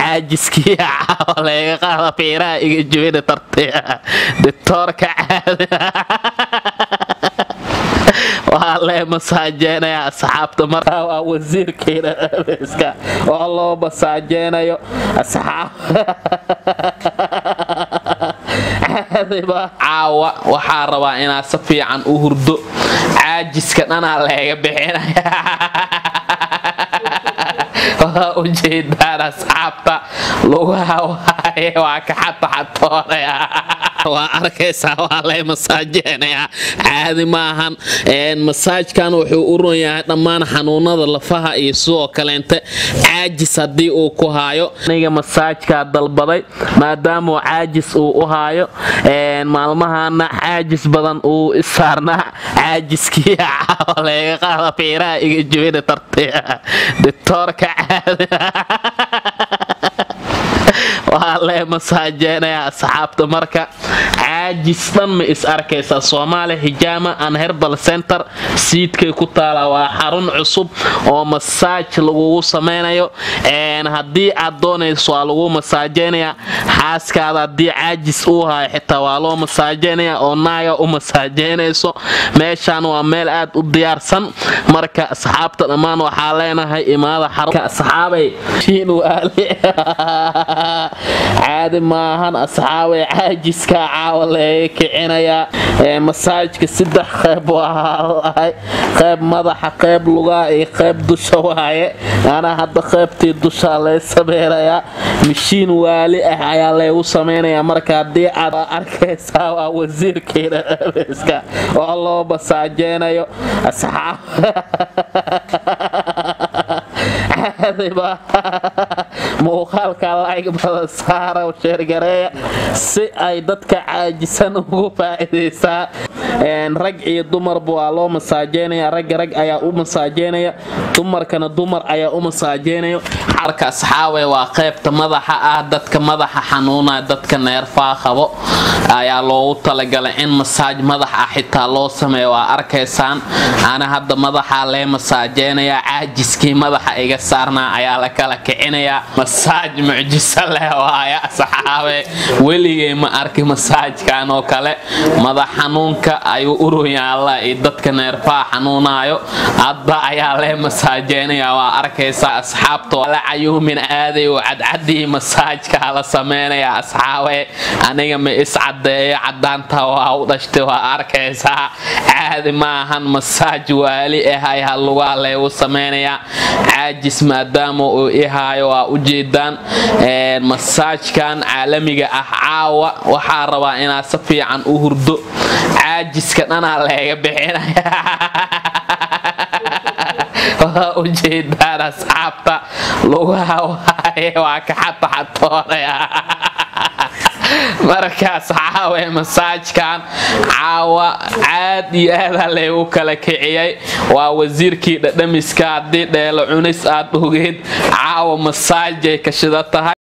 caajiskii caawa laga qaada fiiraha iga jibina tartiya dictoorka caadi waa lee masaajeenaya asxaabta markaa waa wasiirkeena abeeska oo loo masaajeenayo asxaab caawa waxaa rabaa inaad si fiican u hurdo caajiska dhanaa leega bixinaya waa ujeedaan asxaabta lugaha waaye waa ka xataxatoonaya waa arkaysaa waa lay masaajeenayaa caadi maahan masaajkan wuxuu u ron yahay dhammaan xanuunada lafaha iyo sidoo kaleente caajis haddii uu ku haayo aniga masaajkaa dalbaday maadaamuu caajis uu u haayo maalmahana caajis badan uu isaarnaa caajiskii caawa laga qaada fiiraha iga jibina tartiya dictoorka caadi waa lee masaajeenaya asxaabta marka caajis dhan ma is arkaysaa soomaaliya hijaama an herbal center siidkay ku taala waa xarun cusub oo masaaj lagugu samaynayo haddii aad doonayso waa lagu masaajeynaya xaaskaada haddii caajis uu hayo xitaa waa loo masaajeynaya oo naaga u masaajeynayso meeshaan waa meel aad u diyaarsan marka asxaabta dhammaan waxaa leenahay imaada xarunka asxaabay caadi maahan asxaabay caajiska caawa laga kicinayaa masaajka saddex qayb waaalahay qayb madaxa qayb lugaa iyo qayb dusha waaye anaa hadda qaybtii dusha lay sameynayaa mashiin waali ah ayaa laygu samaynayaa marka haddii aad arkaysaa waa wasiirkeena abeeska oo loo masaajeynayo asxaab muuqaalka layg badan saara sheergareeya si ay dadka caajisan ugu faa'iidaysaa rag iyo dumarba waa loo masaajeynaya ragga rag ayaa u masaajeynaya dumarkana dumar ayaa u masaajeynaya xarka asxaawe waa qaybta madaxa ah dadka madaxa xanuuna dadka neerfaa qabo ayaa loogu talagalay in masaaj madax ah xitaa loo sameeyo waa arkaysaan ana hadda madaxa lee masaajeynaya caajiskii madaxa iga saarnaa ayaa la kala kicinayaa masaaj mucjiso leh waaya saxaabe weligay ma arki masaajkan oo kale madax xanuunka ayuu uroyaa alla iyo dadka neerfaha xanuunaayo hadda ayaa lee masaajeynaya waa arkaysaa asxaabta la cayuumin aaday oo cadcadii masaajka la sameynaya asxaabe aniga ma iscadeeyo cadaanta waa u dhashtay waa arkaysaa caadi maahan masaaj waali ah ayaa lugaa leegu sameynaya caajis maadaama uu ihaayo waa ujeedaan masaajkan caalamiga ah caawa waxaa rabaa inaad si fiican u hurdo caajiska dhanaa leega bixinaya waa ujeedaan asxaabta lugaha waaye waa ka xataxatoonaya markaas caawe masaajkan caawa caad iyo aadaa laygu kala kiciyay waa wasiirkii dhadhamiska haddii dheelo cunis aad ogeed caawa masaajay ka shida tahay